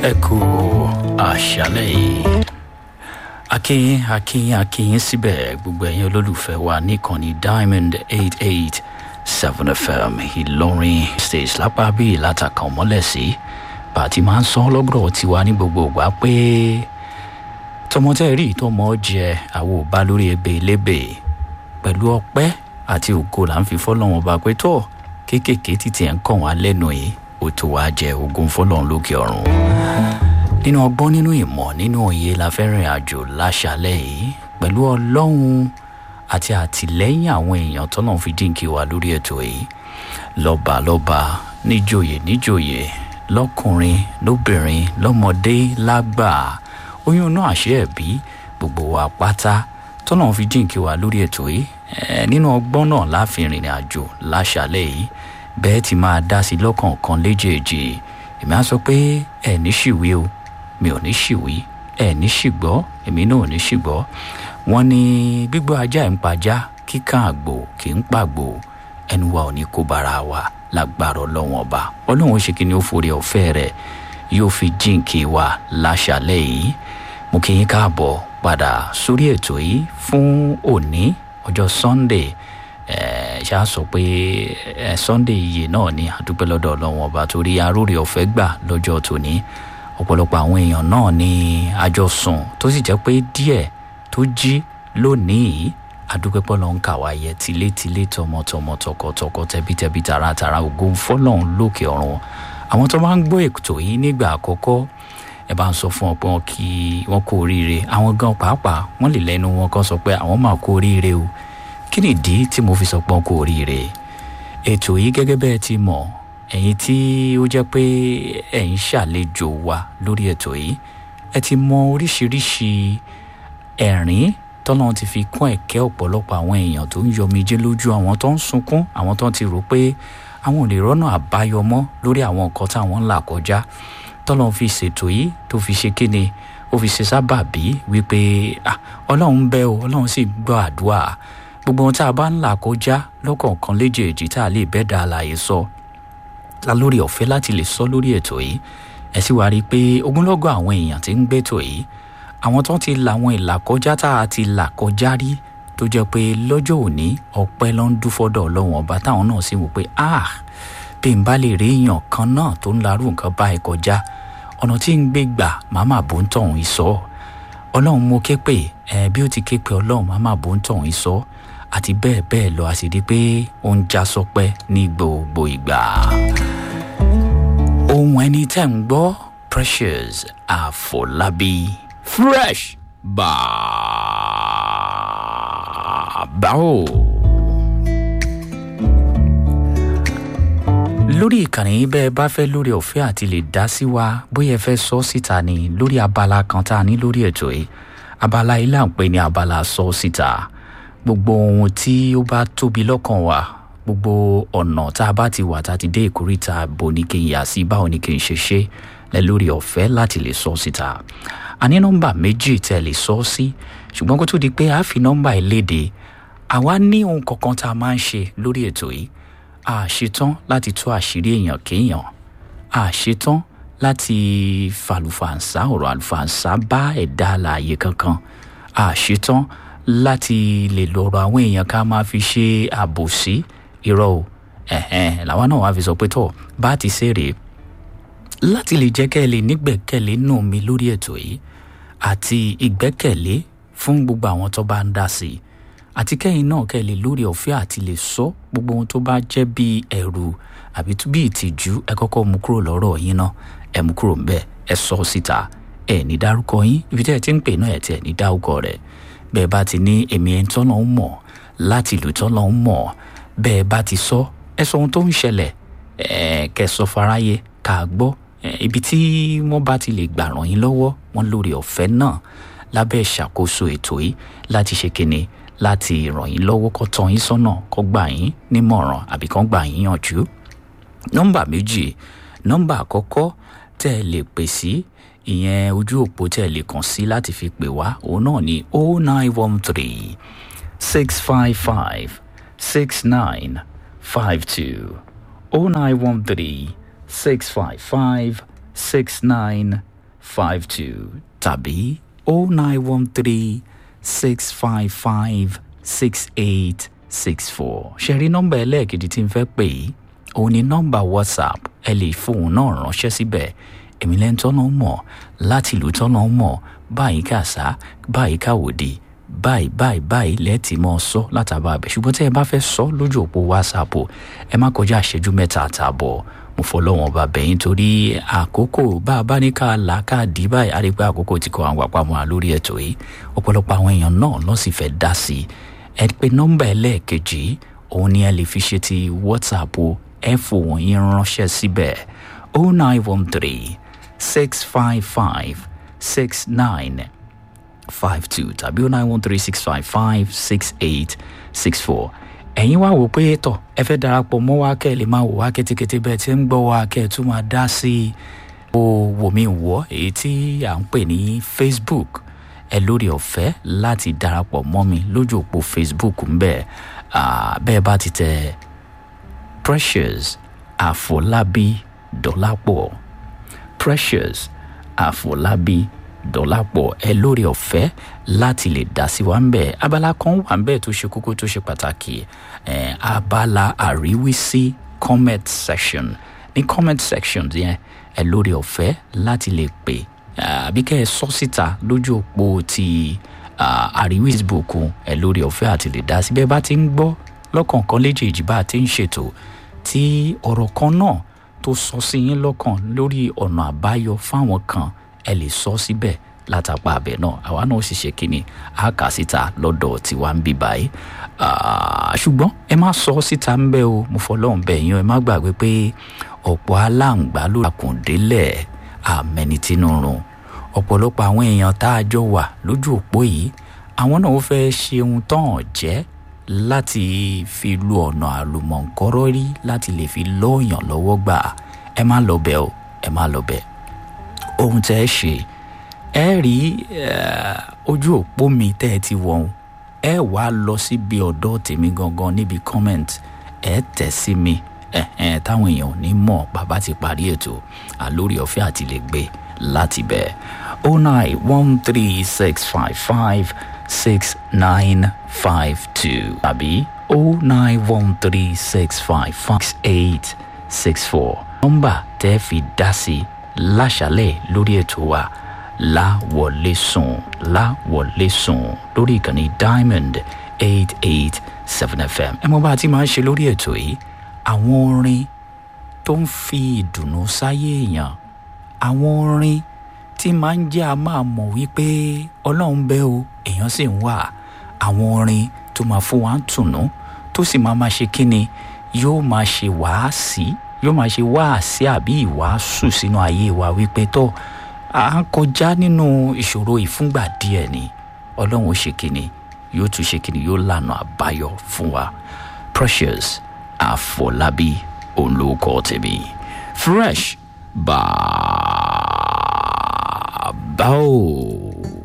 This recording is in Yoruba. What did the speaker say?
ẹ kú àṣálẹ̀ yìí akínyìn akínyìn akínyìn síbẹ̀ gbogbo ẹ̀yin olólùfẹ́ wa níkànnì diamond eight eight seven fm ìlọrin stage lápá bíi látàkàn mọ́lẹ̀ sí bàtí máa ń sọ lọ́gọ́rọ̀ tiwa ní gbogbo ìgbà pé tọmọtẹ́ rí tọmọ jẹ àwọn ò bá lórí ebe lébè pẹ̀lú ọpẹ́ àti ògo là ń fi fọ́lọ́wọ́n bá pé tó kéékèèké títí ẹ̀ ń kàn wá lẹ́nu yìí ó tó wá jẹ ogun fọ́lọ́run lókè ọ̀run nínú ọgbọ́n nínú ìmọ̀ nínú òye la fẹ́ rìn àjò láṣálẹ̀ yìí pẹ̀lú ọlọ́run àti àtìlẹ́yìn àwọn èèyàn tọ́nà fi dínkì wá lórí ètò yìí lọ́ba lọ́ba níjòyè níjòyè lọ́kùnrin lóbìnrin lọ́mọdé lágbà oyún náà àṣẹ ẹ̀bí gbogbo wa pátá tọ́nà fi dínkì wá lórí ètò yìí nínú ọgbọ́n náà láfi rìnrìn àjò láṣálẹ̀ yìí bẹ́ẹ̀ ti máa dá sí lọ́kọ̀ọ̀kan léjèèjì èmi á sọ pé ẹ̀ ní ṣìwé o mi ò ní ṣìwí ẹ̀ ní ṣìgbọ́ èmi náà ò ní ṣìgbọ́ wọ́n ní gbígbọ́ ajá ń pajá kíkàn àgbò kì í pàgbò ẹnu wa ò ní kó bara wa lágbára ọlọ́wọ́n ọba ọlọ́run ó ṣe kí ni ó forí ọ̀fẹ́ rẹ̀ yóò fi jíǹkì wa láṣálẹ̀ yìí mo kí yín káàbọ̀ padà sórí ètò yìí fún òní ọjọ́ sunday ṣá sọ pé sunday iye náà ni àdúpẹ́ lọ́dọ̀ ọlọ́wọ́n ọba torí aróore ọ̀fẹ́ gbà lọ́jọ́ tòní ọ̀pọ̀lọpọ̀ àwọn èèyàn náà ni àjọ sùn tó sì jẹ́ pé díẹ̀ tó jí lónìí àdúpẹ́pọ̀ lọ́n kà wá yẹ tilétilé tọmọtọmọ tọkọtọkọ tẹbítẹbí taratara ògo fọlọ́run lókè ọ̀run àwọn tó máa ń gbọ́ ètò yìí nígbà àkọ́kọ́ ẹ bá ń sọ fún ọ pé wọn kí wọn kó oríire àwọn gan pàápàá wọn lè lẹnu wọn kan sọ pé àwọn máa kó oríire o kí nìdí tí mo fi sọ pé wọn kó oríire ètò yìí gẹ́gẹ́ bẹ́ẹ̀ ti mọ̀ ẹ̀yin tí ó jẹ́ pé ẹ̀ ń ṣàlejò wa lórí ètò yìí ẹ ti mọ oríṣiríṣi ẹ̀rín tọ́lọ́run ti fi kún ẹ̀kẹ́ ọ̀pọ̀lọpọ̀ àwọn èèyàn tó ń yọmijé lójú àwọn tó ń sunkún àwọn tó ti rò pé àwọn ò lè rọ́nà àbáyọ mọ́ lórí àwọn nǹkan táwọn ń là kọjá tọ́lọ́run fi ṣètò yìí tó fi ṣe kíni ó fi ṣe sábàbí wípé ọlọ́run ń bẹ o ọlọ́run sì gbọ́ àdúrà gbogbo ohun tá a bá ń là kọjá lọ́kọ̀ọ̀kan léjèèjì tá a lè bẹ́ẹ̀ dá àlàyé sọ la lórí ọ̀fẹ́ láti lè sọ lórí ètò yìí ẹ sì wá rí i pé ogunlọ́gọ̀ àwọn èèyàn ti ń gbẹ́tò yìí àwọn tó ti la àwọn ìlà kọjá tá a ti là kọjá rí tó jẹ́ pé lọ́jọ́ òní ọpẹ́ ló ń dúfọ́dọ̀ ọlọ́wọ́n ọba táwọn náà sì wò pé ah bí n bá lè rí èèyàn kan náà tó ń larú nǹkan báyìí kọjá ọ̀nà tí ń gbé gbà màmá bò ń tọ̀hún ìsọ ọlọ́run mo ké pè ẹ bí ó ti ké pè ọlọ́run màmá bò ń tọ̀hún ìsọ àti bẹ́ẹ̀ bẹ́ẹ̀ lọ a sì rí i pé ó ń já sọpẹ́ ní gbogbo ìgbà. ohun ẹni tẹ́ ń gbọ́ precious àfọlábí fresh bàbá o. lórí ìkànnì yìí bẹ́ẹ̀ bá fẹ́ lórí ọ̀fẹ́ àti lè dá sí wa bóyá ẹ fẹ́ sọ síta ni lórí abala kan tá a ní lórí ètò yìí abala yìí là ń pè ní abala sọ síta gbogbo ohun tí ó bá tóbi lọ́kàn wa gbogbo ọ̀nà tá a bá ti wà tá a ti dé ìkórìtà bo ni kí n yà sí báwo ni kí n ṣe ṣe lẹ lórí ọ̀fẹ́ láti lè sọ síta a ní nọ́mbà méjì tẹ́ lè sọ sí ṣùgbọ́n kó tó di pé a fi nọ́mbà ìléde àwa ní ohun kankan tá a máa ń ṣe lórí ètò yìí a ṣetán láti tú àṣírí èèyàn kéèyàn a ṣetán láti fàlùfàǹsá ọ̀rọ̀ àlùfàǹsá bá ẹ̀dá àlàyé kankan a ṣetán láti lè lọ́rọ̀ àwọn èèyàn ká máa fi ṣe àbòsí irọ́ o ẹ̀hẹ́n làwọn náà wàá fi sọ pé tọ̀ bá ti ṣe rèé láti lè jẹ́ kẹ́ ẹ lè nígbẹ̀kẹ̀lé nù mí lórí ètò yìí àti ìgbẹ́kẹ̀lé fún gbogbo àwọn tó bá ń dá sí i àti kẹ́yìn náà kẹ́ ẹ lè lórí ọ̀fẹ́ àti lè sọ gbogbo ohun tó bá jẹ́ bí ẹ̀rù àbí bí ìtìjú ẹ kọ́kọ́ mú kúrò lọ́rọ̀ yín náà ẹ mú kúrò ńbẹ ẹ sọ síta ẹ ní dárúkọ yín ibi tẹ́ ẹ ti ń pè náà ẹ tiẹ̀ ní dárúkọ rẹ̀ bẹ́ẹ̀ bá ti ní èmi ẹ̀ ń tọ́nà ń mọ̀ láti ìlú tọ́nà ń mọ̀ bẹ́ẹ̀ bá ti sọ ẹ sọ ohun tó ń ṣẹlẹ̀ ẹ kẹ́ sọ fáráyé ká gbọ́ ibi tí wọ́n bá ti lè gbà ràn yín lọ́wọ́ wọn lórí ọ̀fẹ́ náà lábẹ́ ìṣàkóso ètò yìí láti ṣe kíni láti ràn yín lọ́wọ́ kó tọ́ yín sọ́nà kó gbà yín nímọ̀ràn àbí kó gbà yín yànjú. nọ́mbà méjì nọ́mbà àkọ́kọ́ tẹ́ ẹ lè pè sí ìyẹn ojú òpó tẹ́ ẹ lè kàn sí láti fi pè wá òun náà ní o nine one three six five five six nine five two o nine one three six five five six nine five two tàbí oh nine one three six five five six eight six four ṣe rí nọ́mbà ẹlẹ́ẹ̀kejì tí n fẹ́ pè yìí òun ni nọ́mbà whatsapp ẹ lè fóun náà ránṣẹ́ síbẹ̀ èmi lẹ́nu tọ́nà mọ̀ láti ìlú tọ́nà mọ̀ báyìí kàṣá báyìí káwòdì báyìí báyìí báyìí lẹ́ẹ̀tì mọ́ sọ látàbà abẹ ṣùgbọ́n tẹ́ ẹ bá fẹ́ sọ lójú òpó whatsapp ẹ má kọjá àṣẹjú mẹ́ta àtààbọ̀ mo fọlọ́wọ́n bá bẹ̀yìn torí àkókò bá a bá ní ká là ká dì báyìí àdìgbà àkókò tí kò àwọn àpamọ́ lórí ètò yìí ọ̀pọ̀lọpọ̀ àwọn èèyàn náà lọ́ sì fẹ́ dá sí i ẹ pé nọ́mbà ẹlẹ́ẹ̀kejì òun ni ẹ lè fi ṣe ti whatsapp ẹ fòun yín ránṣẹ́ síbẹ̀ oh nine one three six five five six nine five two tàbí oh nine one three six five five six eight six four ẹ̀yin wá wò pé tọ̀ ẹ fẹ́ darapọ̀ mọ́ wa kẹ́ ẹ lè máa wò wá kétékété bẹ́ẹ̀ tí ń gbọ́ wa kẹ́ ẹ tún máa dá sí i ó wò mí wọ́ èyí tí à ń pè ní facebook ẹ lórí ọ̀fẹ́ láti darapọ̀ mọ́ mi lójú òpó facebook ń bẹ̀ bẹ́ẹ̀ bá ti tẹ precious àfọlábí dọ́lápọ̀ precious àfọlábí dọ́làpọ̀ ẹ lórí ọ̀fẹ́ láti lè dá sí wa ń bẹ̀ abala kan wà ń bẹ̀ tó ṣe kókó tó ṣe pàtàkì eh, abala àríwísí comment section ní comment section yẹn ẹ lórí ọ̀fẹ́ láti lè pè àbí kẹ́ ẹ sọ síta lójú òpó ti àríwísí bòkun ẹ lórí ọ̀fẹ́ àti lè dá sí bẹ́ẹ̀ bá ti ń gbọ́ lọ́kọ̀ọ̀kan léjèèjì bá a ti ń ṣètò tí ọ̀rọ̀ kan náà tó sọ sí yín lọ́kàn lórí ọ̀nà àbáyọ fáwọn kan ẹ lè sọ síbẹ̀ látàpá abẹ náà àwa náà sì ṣe kínní a kà síta lọ́dọ̀ tiwa ń bí báyìí ṣùgbọ́n ẹ má sọ síta ń bẹ́ o mo fọlọ́run bẹ̀ yín ẹ má gbàgbé pé ọ̀pọ̀ aláǹgbá ló ràkùndélẹ̀ àmẹnitínúrun ọ̀pọ̀lọpọ̀ àwọn èèyàn tá a jọ wà lójú òpó yìí àwọn náà ó fẹ́ ṣe ohun tán jẹ́ láti fi lu ọ̀nà àlùmọ̀ǹkọ́rọ́ rí láti lè fi lọ́ọ̀yàn lọ́wọ́ gbà ẹ má lọ bẹ̀ o ẹ má lọ bẹ̀ ohun tẹ́ ẹ ṣe ẹ rí ojú òpó mi tẹ́ ẹ ti wọ̀n ẹ wàá lọ síbi ọ̀dọ́ tèmi gangan níbi comment ẹ tẹ̀ sí mi táwọn èèyàn ò ní mọ̀ bàbá ti parí ètò àlórí ọ̀fẹ́ àti lè gbé láti bẹ̀ oh nine one three six five five six nine five two tàbí oh nine one three six five five eight six four nọ́mbà tẹ́ fi dá sí láṣálẹ̀ lórí ètò wa láwọlé sùn láwọlé sùn lórí ìkànnì diamond eight eight seven fm ẹ mọ bá a ti máa ń ṣe lórí ètò yìí àwọn orin tó ń fi ìdùnnú sáyé èèyàn àwọn orin tí máa ń jẹ́ a máa mọ̀ wípé ọlọ́run bẹ́ o èèyàn sì ń wà àwọn orin tó máa fún wa ń tùnú tó sì máa máa ṣe kíni yóò máa ṣe wàásì yóò máa ṣe wáàsí àbí ìwàásù sínú ayé wa wípé tó à ń kọjá nínú ìṣòro ìfúngbà díẹ̀ ni ọlọ́run ó ṣe kíni yóò tún ṣe kíni yóò lànà àbáyọ fún wa precious àfọlábí òun ló kọ́ tèmi fresh bàbá o.